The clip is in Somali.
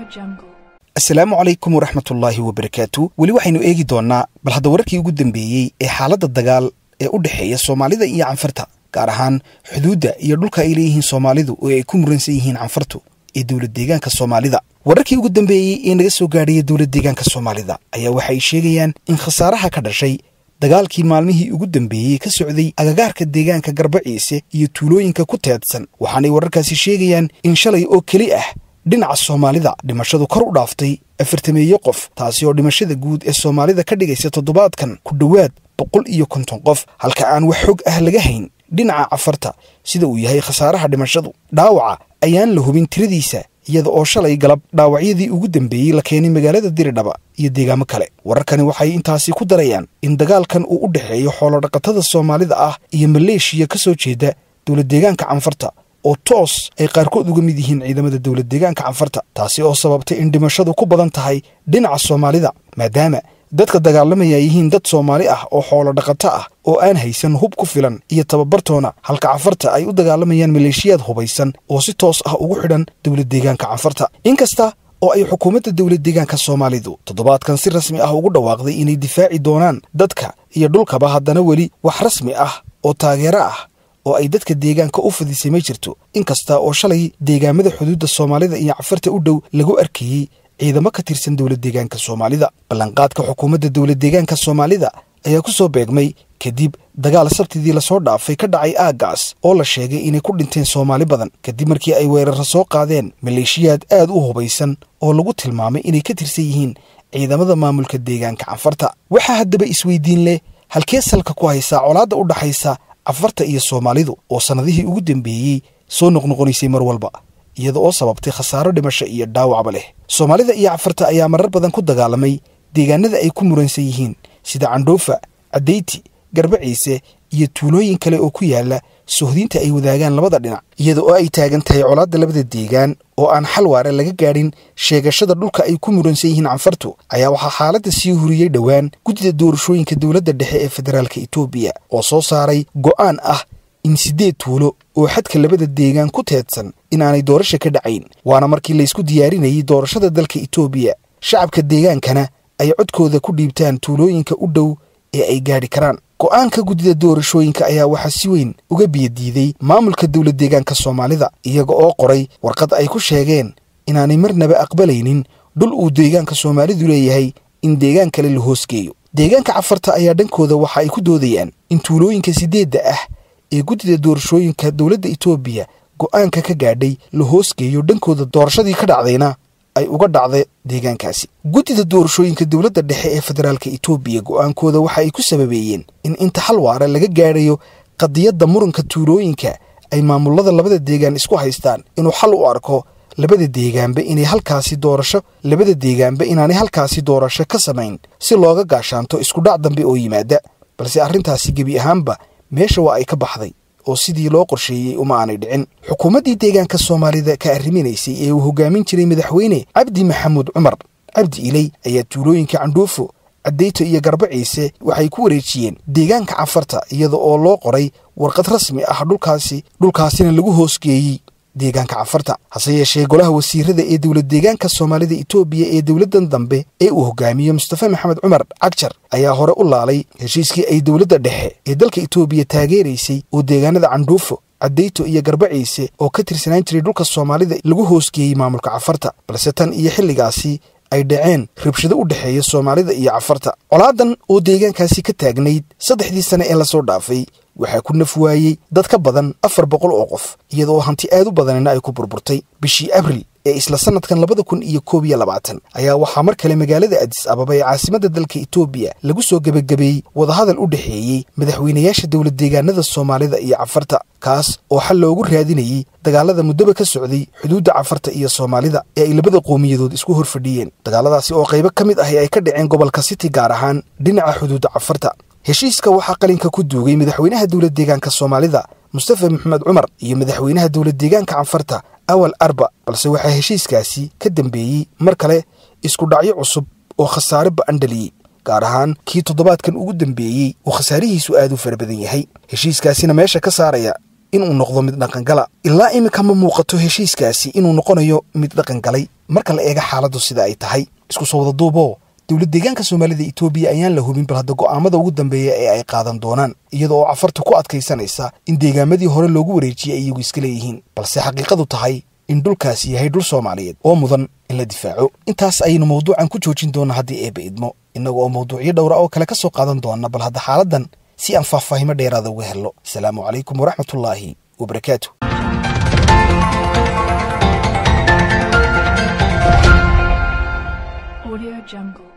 jungle. asalaamu calaykum waraxmatullaahi wabarakaatu weli waxaynu eegi doonnaa bal hadda wararkii ugu dambeeyey ee xaaladda dagaal ee u dhexeeya soomaalida iyo canfarta gaar ahaan xuduudda iyo dhulka ay leeyihiin soomaalidu oo ay ku muransan yihiin canfartu ee dowlad deegaanka soomaalida wararkii ugu dambeeyey ee naga soo gaadhaya dowlad deegaanka soomaalida ayaa waxa ay sheegayaan in khasaaraha ka dhashay dagaalkii maalmihii ugu dambeeyey ka socday agagaarka deegaanka garbaciise iyo tuulooyinka ku teedsan waxaanay wararkaasi sheegayaan in shalay oo keli ah dhinaca soomaalida dhimashadu kor u dhaaftay afartameeyo qof taasi oo dhimashada guud ee soomaalida ka dhigaysa toddobaadkan ku dhowaad boqol iyo konton qof halka aan wax xog ah laga hayn dhinaca cafarta sida uu yahay khasaaraha dhimashadu dhaawaca ayaan la hubin tiradiisa iyada oo shalay galab dhaawacyadii ugu dambeeyey la keenay magaalada diridhaba iyo deegaamo kale wararkani waxay intaasi ku darayaan in dagaalkan uu u dhexeeyo xoolodhaqatada soomaalida ah iyo maleeshiya ka soo jeeda dowlad deegaanka canfarta oo toos ay qaarkood uga mid yihiin ciidamada dowlad deegaanka canfarta taasi oo sababtay in dhimashadu ku badan tahay dhinaca soomaalida maadaama dadka dagaalamaya yihiin dad soomaali ah oo xoolo dhaqato ah oo aan haysan hub ku filan iyo tababartoona halka canfarta ay u dagaalamayaan maleeshiyaad hubaysan oo si toos ah ugu xidhan dowlad deegaanka canfarta inkasta oo ay xukuumadda dowlad deegaanka soomaalidu toddobaadkan si rasmi ah ugu dhawaaqday inay difaaci doonaan dadka iyo dhulkaba haddana weli wax rasmi ah oo taageero ah oo ay dadka deegaanka u fadisay ma jirto inkasta oo shalay deegaamada xuduudda soomaalida iyo cafarta u dhow lagu arkayey ciidamo ka tirsan dowlad deegaanka soomaalida ballanqaadka xukuumadda dowlad deegaanka soomaalida ayaa ku soo beegmay kadib dagaal sabtidii lasoo dhaafay ka dhacay aaggaas oo la sheegay inay ku dhinteen soomaali badan kadib markii ay weeraro soo qaadeen maleeshiyaad aad u hubaysan oo lagu tilmaamay inay ka tirsan yihiin ciidamada maamulka deegaanka canfarta waxaa haddaba isweydiin leh halkee salka ku haysaa colaadda u dhaxaysa cafarta iyo soomaalidu oo sannadihii ugu dambeeyey soo noqnoqonaysay mar walba iyada oo sababtay khasaaro dhimasho iyo dhaawacba leh soomaalida iyo cafarta ayaa marar badan ku dagaalamay deegaanada ay ku muransan yihiin sida candhoofa caddayti garbaciise iyo tuulooyin kale oo ku yaala sohdiinta ay wadaagaan labada dhinac iyada oo ay taagan tahay colaadda labada deegaan oo aan xal waare laga gaadhin sheegashada dhulka ay ku muransan yihiin canfartu ayaa waxaa xaaladda sii huriyey dhowaan guddida doorashooyinka dowladda dhexe ee federaalka etoobiya oo soo saaray go'aan ah in siddeed tuulo oo xadka labada deegaan ku teedsan inaanay doorasha ka dhacayn waana markii laysku diyaarinayay doorashada dalka etoobiya shacabka deegaankana ay codkooda ku dhiibtaan tuulooyinka u dhow ee ay gaadhi karaan go'aanka guddida doorashooyinka ayaa waxaa si weyn uga biyadiiday maamulka dowlad deegaanka soomaalida iyaga oo qoray warqad ay ku sheegeen inaanay marnaba aqbalaynin dhul uu deegaanka soomaalidu leeyahay in deegaan kale la hoosgeeyo deegaanka cafarta ayaa dhankooda waxa ay ku doodayaan in tuulooyinka siddeedda ah ee guddida doorashooyinka dowladda etoobiya go'aanka ka gaadhay la hoosgeeyo dhankooda doorashadii ka dhacdayna ay uga dhacda deegaankaasi guddida doorashooyinka dowladda dhexe ee federaalka etoobiya go'aankooda waxa ay ku sababeeyeen in inta xal waara laga gaadhayo qadiyadda muranka tuulooyinka ay maamulada labada deegaan isku haystaan inuu xal u arko labada deegaanba inay halkaasi doorasho labada deegaanba inaanay halkaasi doorasho ka samayn si looga gaashaanto iskudhac dambe oo yimaada balse arrintaasi gebi ahaanba meesha waa ay ka baxday oo sidii loo qorsheeyey uma aanay dhicin xukuumaddii deegaanka soomaalida ka arriminaysay ee uu hogaamin jiray madaxweyne cabdi maxamuud cumar cabdi iley ayaa tuulooyinka candhuufo caddayto iyo garbaciise waxay ku wareejiyeen deegaanka cafarta iyada oo loo qoray warqad rasmi ah dhulkaasi dhulkaasina lagu hoosgeeyey deegaanka cafarta hase yeeshee golaha wasiirada ee dowlad deegaanka soomaalida etoobiya ee dowladdan dambe ee uu hogaamiyo mustafa maxamed cumar cagjar ayaa hore u laalay heshiiskii ay dowladda dhexe ee dalka etoobiya taageeraysay oo deegaanada candhuufo caddayto iyo garbaciise oo ka tirsanaan jiray dhulka soomaalida lagu hoosgeeyey maamulka cafarta balse tan iyo xilligaasi ay dhaceen rabshado u dhexeeya soomaalida iyo cafarta colaadan oo deegaankaasi ka taagnayd saddexdii sane ee lasoo dhaafay waxaa ku naf waayey dad ka badan afar boqol oo qof iyada oo hanti aad u badanina ay ku burburtay bishii abril ee isla sannadkan labada kun iyo koob iyo labaatan ayaa waxaa mar kale magaalada adis ababa ee caasimadda dalka etoobiya lagu soo gebagabeeyey wadahadal u dhexeeyey madaxweynayaasha dowlad deegaanada soomaalida iyo cafarta kaas oo xal loogu raadinayey dagaalada muddaba ka socday xuduudda cafarta iyo soomaalida ee ay labada qowmiyadood isku horfadhiyeen dagaaladaasi oo qaybo ka mid ahi ay ka dhaceen gobolka city gaar ahaan dhinaca xuduudda cafarta heshiiska waxaa qalinka ku duugay madaxweynaha dowlad deegaanka soomaalida mustafa maxamed cumar iyo madaxweynaha dowlad deegaanka canfarta awal arba balse waxaa heshiiskaasi ka dambeeyey mar kale isku dhacyo cusub oo khasaare ba'an dhaliyey gaar ahaan kii toddobaadkan ugu dambeeyey uu khasaarihiisu aad u fara badan yahay heshiiskaasina meesha ka saaraya inuu noqdo mid dhaqangala ilaa iminka ma muuqato heshiiskaasi inuu noqonayo mid dhaqangalay marka la eega xaaladdu sida ay tahay isku soo wada duuboo dowlad deegaanka soomaalida etoobiya ayaan la hubin bal hadda go'aamada ugu dambeeya ee ay qaadan doonaan iyada oo cafartu ku adkaysanaysa in deegaamadii hore loogu wareejiyey ay iyagu iska leeyihiin balse xaqiiqadu tahay in dhulkaasi yahay dhul soomaaliyeed oo mudan in la difaaco intaas ayaynu mawduucan ku joojin doonaa haddii eeba idmo innaga oo mawduucyo dhowra oo kale ka soo qaadan doona bal hadda xaaladdan si aan faahfaahimo dheeraada uga helno asalaamu calaykum waraxmatullaahi wabarakaatu Audio Jungle.